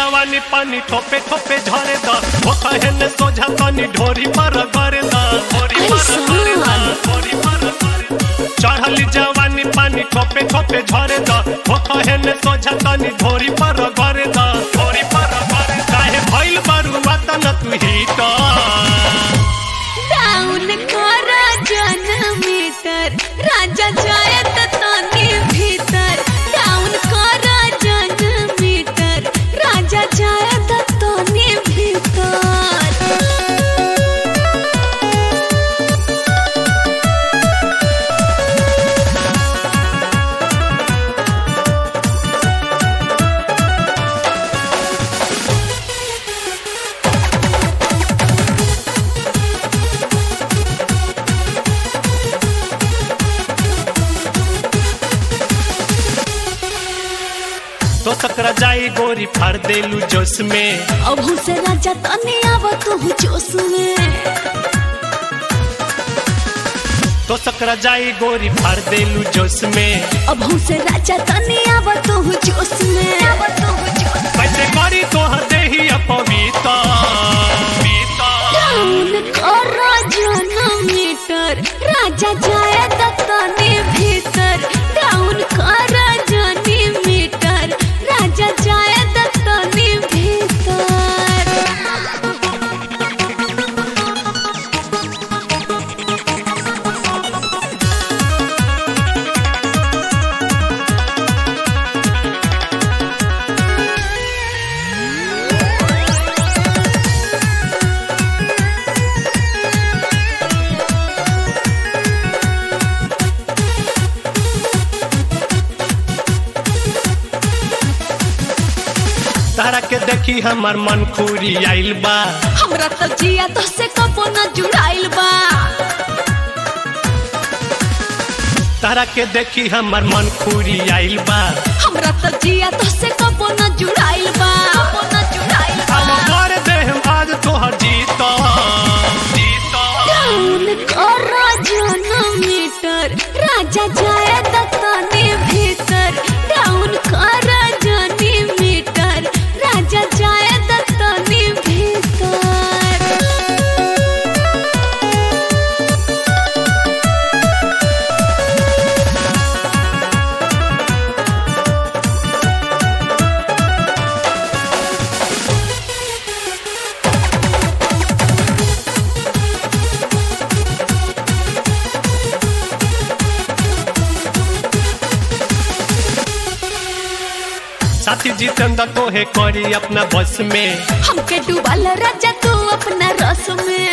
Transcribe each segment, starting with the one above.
जवानी पानी ठोपे ठोपे झरे द हो कहन सोझा तनी ढोरी पर करे द ढोरी पर करे द ढोरी पर करे द। चढ़ल जवानी पानी ठोपे ठोपे झरे द हो कहन सोझा तनी ढोरी पर करे द ढोरी पर करे द। काहे भइल बरुआ तन तू हीटर डाउन कर जनमीटर राजा जायत तनी भीतर डाउन कर जनमीटर राजा जायत तनी भीतर तो सकरा जाई गोरी फाड़ देलू जोश में अभू से राजा तनी आव तू जोश में तो सकरा जाई गोरी फाड़ देलू जोश में अभू से राजा तनी आव तू जोश में आव तू जोश कैसे करी तोहर देही अपविता डाउन कर जनमीटर राजा जायत तनी भीतर डाउन कर जनमीटर राजा जायत तनी भीतर तारा के देखी हमर मन खूरी आइल बा हमरा तो जिया तो से कबो न जुड़ाइल बा तारा के देखी हमर मन खूरी आइल बा हमरा तो जिया तो से कबो न जुड़ाइल बा कबो न जुड़ाइल बा हम कर दे हम आज तोहर जीता जीता डाउन कर जनमीटर राजा जायत तनी भीतर डाउन कर जनमीटर राजा जायत तनी भीतर साथी जितेंद्र तोहे करी अपना बस में हमके डूबाल राजा तू अपना रस में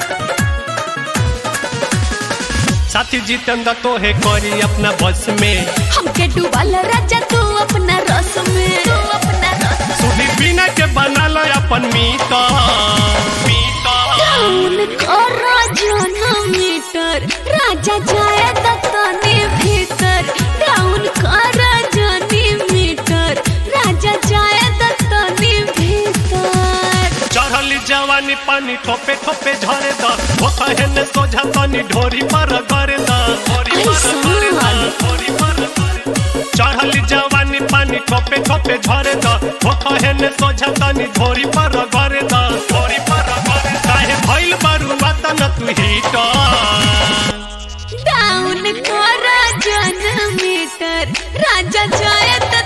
साथी जितेंद्र तोहे करी अपना बस में हमके डूबाल राजा तू अपना रस में तू अपना रस में। सुधी बिना के बनल अपन मीता मीता डाउन कर जनमीटर राजा जायत तनी भीतर डाउन कर जनमीटर राजा जायत तनी भीतर चढ़ल जवानी पानी ठोपे ठोपे झरे द हो कहन सोझा तनी ढोरी पर करे द ढोरी पर करे द ढोरी पर करे द। चढ़ल जवानी पानी ठोपे ठोपे झरे द हो कहन सोझा तनी ढोरी पर करे द ढोरी पर करे द। काहे भइल बरुआ तन तू हीटर डाउन कर जनमीटर राजा जायत